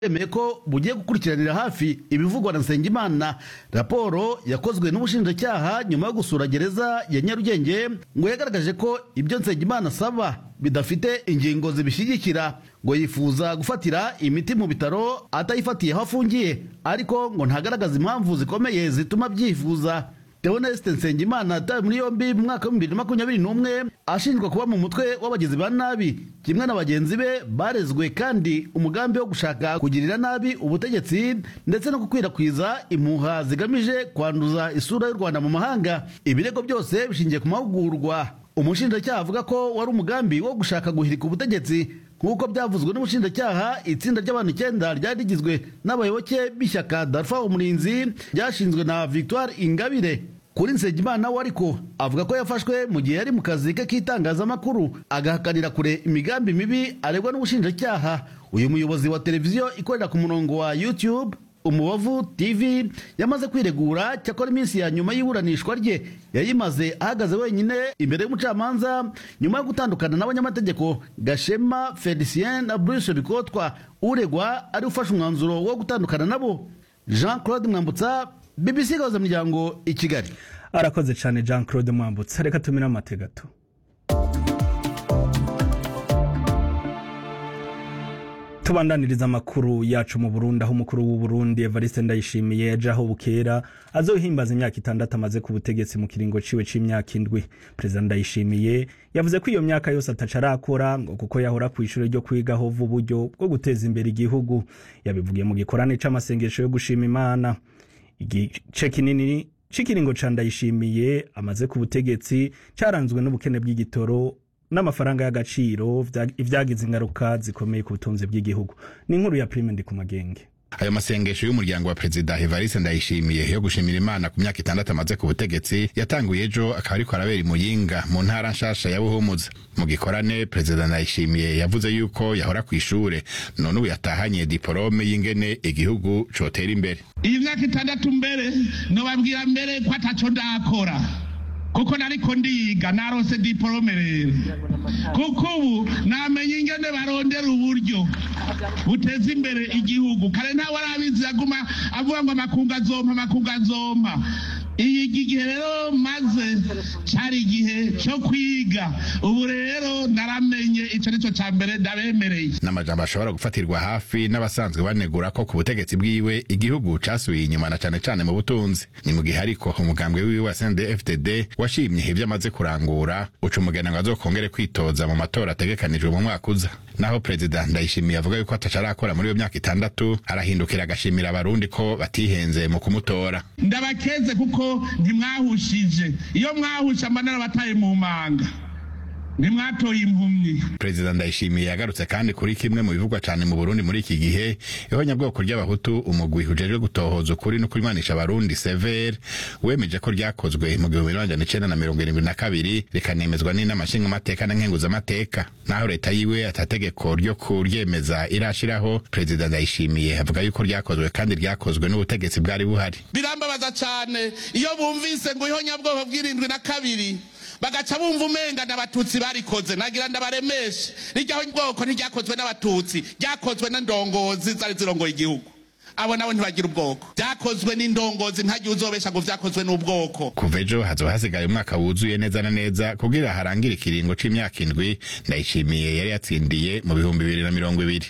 bwemeye ko bugiye gukurikiranira hafi ibivugwa na nsengimana raporo yakozwe n'ubushinjacyaha nyuma yo gusura gereza ya nyarugenge ngo yagaragaje ko ibyo nsengimana asaba bidafite ingingo zibishyigikira ngo yifuza gufatira imiti mu bitaro atayifatiye aho afungiye ariko ngo ntagaragaza impamvu zikomeye zituma byifuza Theoneste Nsengimana yatawe muri yombi mu mwaka wa bibiri na makumyabiri n'umwe ashinjwa kuba mu mutwe w'abagizi ba nabi kimwe na bagenzi be barezwe kandi umugambi wo gushaka kugirira nabi ubutegetsi ndetse no gukwirakwiza impuha zigamije kwanduza isura y'u Rwanda mu mahanga ibirego byose bishingiye ku mahugurwa umushinjacyaha avuga ko wari umugambi wo gushaka guhirika ubutegetsi nk'uko byavuzwe n'ubushinjacyaha itsinda ry'abantu icyenda ryari rigizwe n'abayoboke b'ishyaka darfa umurinzi ryashinzwe na victoire ingabire kuri nsengimana we ariko avuga ko yafashwe mu gihe yari mu kazi ke k'itangazamakuru agahakanira kure imigambi mibi aregwa n'ubushinjacyaha uyu muyobozi wa televiziyo ikorera ku murongo wa youtube umubavu tv yamaze kwiregura cyakora iminsi ya nyuma y'iburanishwa rye yayimaze ahagaze wenyine imbere y'umucamanza nyuma yo gutandukana n'abanyamategeko gashema felicien na bruce bikotwa uregwa ari ufashe umwanzuro wo gutandukana nabo jean claude mwambutsa bbc gahuza miryango i kigali arakoze cyane jean claude mwambutsa reka tumire amate gato tubandaniriza amakuru yacu mu burundi aho umukuru w'uburundi evariste ndayishimiye yaje aho bukera azohimbaza imyaka itandatu amaze ku butegetsi mu kiringo ciwe c'imyaka indwi perezida ndayishimiye yavuze ko iyo myaka yose ataca arakora ngo kuko yahora ku ishuri ryo kwigaho uburyo bwo guteza imbere igihugu yabivugiye mu gikorane c'amasengesho yo gushima imana igice kinini c'ikiringo ca ndayishimiye amaze ku butegetsi caranzwe n'ubukene bw'igitoro n'amafaranga y'agaciro ibyagize ingaruka zikomeye ku butunzi bw'igihugu ni inkuru ya prime ndi ku magenge ayo masengesho y'umuryango wa perezida evariste ndayishimiye yo gushimira imana ku myaka itandatu amaze ku butegetsi yatanguye ejo akaba ariko arabera imuyinga mu ntara nshasha ya buhumuza mu gikorane perezida ndayishimiye yavuze yuko yahora ku ishure none ubu yatahanye diporome y'ingene igihugu cotera imbere iyi myaka itandatu mbere nobabwira mbere ko ataco ndakora kuko nariko ndiga narose diporome rero kuko ubu namenye ingene barondera uburyo buteza imbere igihugu kare ntawe arabizi aguma avuga ngo amakungu azompa amakungu azompa iyi gihe rero maze cyari igihe cyo kwiga ubu rero naramenye icyo nicyo cya mbere ndabemereye n'amajambo ashobora gufatirwa hafi n'abasanzwe banegura ko ku butegetsi bwiwe igihugu casubiye inyuma na cane cane mu butunzi ni mu gihe ariko umugambwe wiwe wa CNDD-FDD washimye ivyo amaze kurangura uca umugena ngo azokongere kwitoza mu matora ategekanijwe mu mwaka uza naho perezida ndayishimiye avuga yuko ataca arakora muri iyo myaka itandatu arahindukira agashimira abarundi ko batihenze mu kumutora ndabakeze kuko ntimwahushije iyo mwahusha amanara bataye mu manga ntimwatoye impumyi perezida ndayishimiye yagarutse kandi kuri kimwe mu bivugwa cyane mu burundi muri iki gihe ihonyabwoko ry'abahutu umugwi ujejwe gutohoza ukuri no kunywanisha abarundi severe wemeje ko ryakozwe mu gihumbi n'amajana icenda na mirongo irindwi na kabiri rikanemezwa n'inama nshingamateka na nkenguzamateka naho leta yiwe atategeko ryo kuryemeza irashiraho perezida ndayishimiye avuga yuko ryakozwe kandi ryakozwe n'ubutegetsi bwari buhari birambabaza cyane iyo bumvise ngo ihonyabwoko bw'irindwi na kabiri bagaca bumva umenga n'abatutsi barikoze nagira ndabaremeshe rijyaho bwoko ntiryakozwe n'abatutsi ryakozwe n'indongozi zari zirongoye igihugu abo nabo ntibagira ubwoko byakozwe n'indongozi ntagiye uzobesha ngo vyakozwe n'ubwoko kuva ejo hazoba hasigaye umwaka wuzuye neza na neza kugira harangire ikiringo c'imyaka indwi ndayishimiye yari yatsindiye mu bihumbi bibiri na mirongo ibiri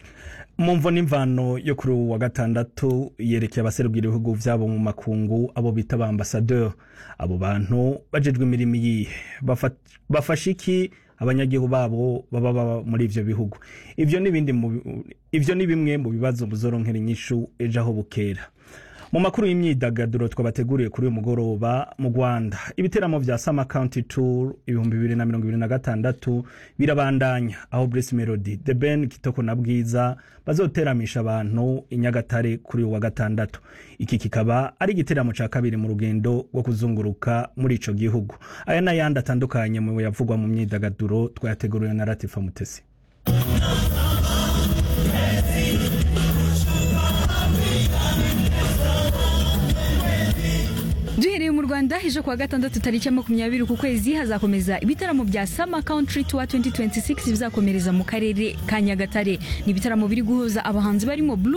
mu mvo n'imvano yo kuri ubu wa gatandatu yerekeye abaserukira ibihugu vyabo mu makungu abo bita ba ambasadeur abo bantu bajejwe imirimo iyihe bafasha iki abanyagihugu babo baba baba muri ivyo bihugu ivyo n'ibindi ivyo ni bimwe mu bibazo muzoronkera inyishu ejo aho bukera mu makuru y'imyidagaduro twabateguriye kuri uyu mugoroba mu rwanda ibiteramo vya sama county tour ibihumbi bibiri na mirongo ibiri na gatandatu birabandanya aho Bruce melody the ben kitoko na bwiza bazoteramisha abantu i nyagatare kuri uyu wa gatandatu iki kikaba ari igiteramo ca kabiri mu rugendo rwo kuzunguruka muri ico gihugu aya n'ayandi atandukanye mu yavugwa mu myidagaduro twayateguriwe na latifa mutesi duhereye mu rwanda rwanda ejo kuwa gatandatu tariki ya makumyabiri ku kwezi hazakomeza ibitaramo bya sama country tour 2026 bizakomereza mu karere ka nyagatare ni ibitaramo biri guhuza abahanzi barimo Blue